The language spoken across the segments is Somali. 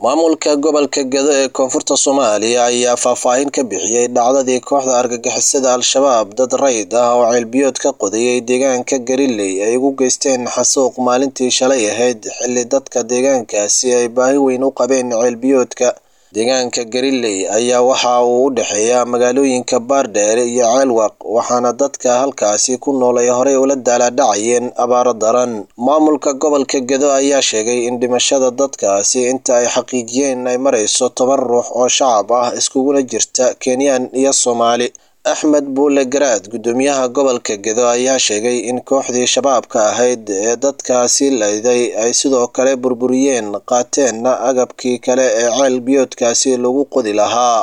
maamulka gobolka gedo ee koonfurta soomaaliya ayaa faahfaahin ka bixiyey dhacdadii kooxda argagixisada al-shabaab dad rayd ah oo ceelbiyood ka qodayay deegaanka gariley ay ugu geysteen xasuuq maalintii shalay ahayd xilli dadka deegaankaasi ay baahi weyn u qabeen ceelbiyoodka deegaanka gariley ayaa waxa uu u dhexeeya magaalooyinka baardheere iyo ceelwaq waxaana dadka halkaasi ku nool ay horey ula daalaadhacayeen abaaro daran maamulka gobolka gedo ayaa sheegay in dhimashada dadkaasi inta ay xaqiijiyeen ay marayso toban ruux oo shacab ah iskuguna jirta kenyaan iyo soomaali axmed buule garaad guddoomiyaha gobolka gedo ayaa sheegay in kooxdii shabaabka ahayd ee dadkaasi layday ay sidoo kale burburiyeen qaateenna agabkii kale ee ceel biyoodkaasi lagu qodi lahaa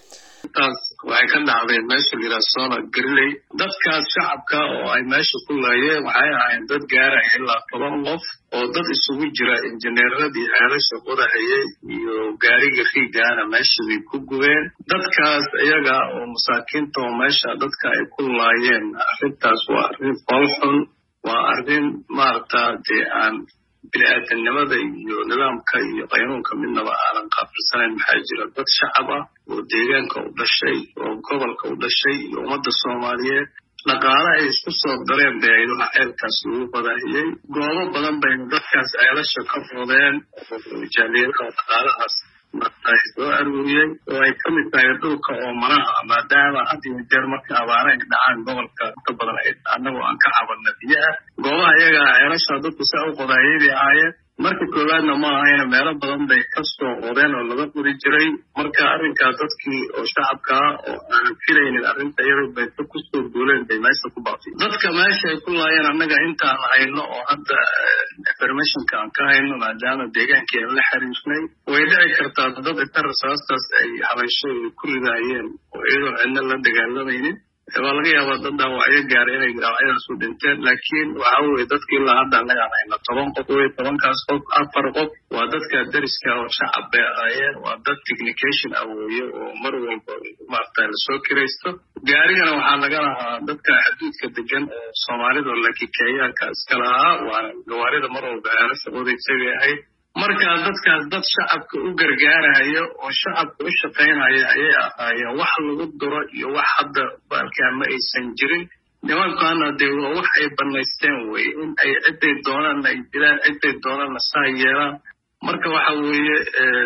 taas waxay ka dhacdeen meesha liraasona gariley dadkaas shacabka oo ay meesha ku laayeen waxay ahayn dad gaaraya ilaa toban qof oo dad isugu jira injineeradii ceelasha qodahayay iyo gaariga riigaana meesha bay ku gubeen dadkaas iyaga oo masaakiinta oo meesha dadka ay ku laayeen arrintaas waa arrin foolxun waa arrin maaragta dee aan bini-aadamnimada iyo nidaamka iyo qaynuunka midnaba aanan qaafilsanayn maxaa jira dad shacab ah oo deegaanka u dhashay oo gobolka u dhashay iyo ummadda soomaaliyeed dhaqaale ay isku soo dareen bay ayadaha ceelkaas lagu qadaahiyey goobo badan bayna dadkaas ceelasha ka fudeen oo jaaliyadaha dhaqaalahaas ay soo aruuriyey oo ay ka mid tahay dhulka oo manaha maadaama had iyo jeer marka abaara ay dhacaan gobolka inta badan ay annagoo aan ka cabanna biyaha goobaha iyaga ceelasha dadku saa u qodaayay bay ahaayeen marka koowaadna ma ahayna meelo badan bay ka soo qodeen oo laga qodi jiray marka arrinkaa dadkii oo shacabka ah oo aanan filaynin arrinta iyadoo bay ka kusoo duuleen bay meesha ku baafiy dadka meesha ay ku laayeen annaga intaan hayno oo hadda informationka aan ka hayno maadaama deegaankii aan la xiriirnay way dhici kartaa dad inta rasaastaas ay habaysho ay ku ridaayeen oo iyadoon cidna la dagaalamaynin waa laga yaabaa dad dhaawacyo gaaray inay dhaawacyadaas u dhinteen laakiin waxa weye dadki ilaa hadda annagaan hayna toban qof wey tobankaas qof afar qof waa dadka dariska oo shacab bay ahaayeen waa dad technication ah weeye oo mar walba maarata lasoo kiraysto gaarigana waxaa laga lahaa dadka xuduudka degan oo soomaalida lakikeeyaanka iska lahaa waana gawaarida mar walba ceelasha odaysagay ahayd marka dadkaas dad shacabka u gargaaraya oo shacabka u shaqaynaya ayay ahaayeen wax lagu duro iyo wax hadda baalkaa ma aysan jirin nimankaana dee waa wax ay banaysteen weye in ay ciday doonaanna ay dilaan ciday doonaanna saa yeelaan marka waxa weeye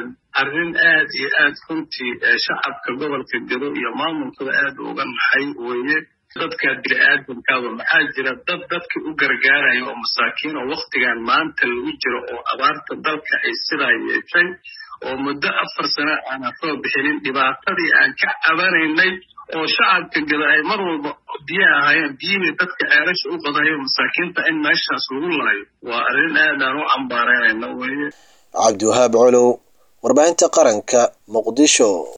arrin aad iyo aad runtii shacabka gobolka gedo iyo maamulkada aad uga naxay weeye dadka bini-aadamkaaba maxaa jira dad dadka u gargaaraya oo masaakiin oo waktigan maanta lagu jiro oo abaarta dalka ay sidaa yeeshay oo muddo afar sano aanan soo bixinin dhibaatadii aan ka cabanaynay oo shacabka gada ay mar walba biyo ahaayeen biyihii dadka ceelasha u qadayo masaakiinta in meeshaas lagu laayo waa arrin aad aan u cambaaraynayna weye cabdiwahaab colow warbaahinta qaranka muqdisho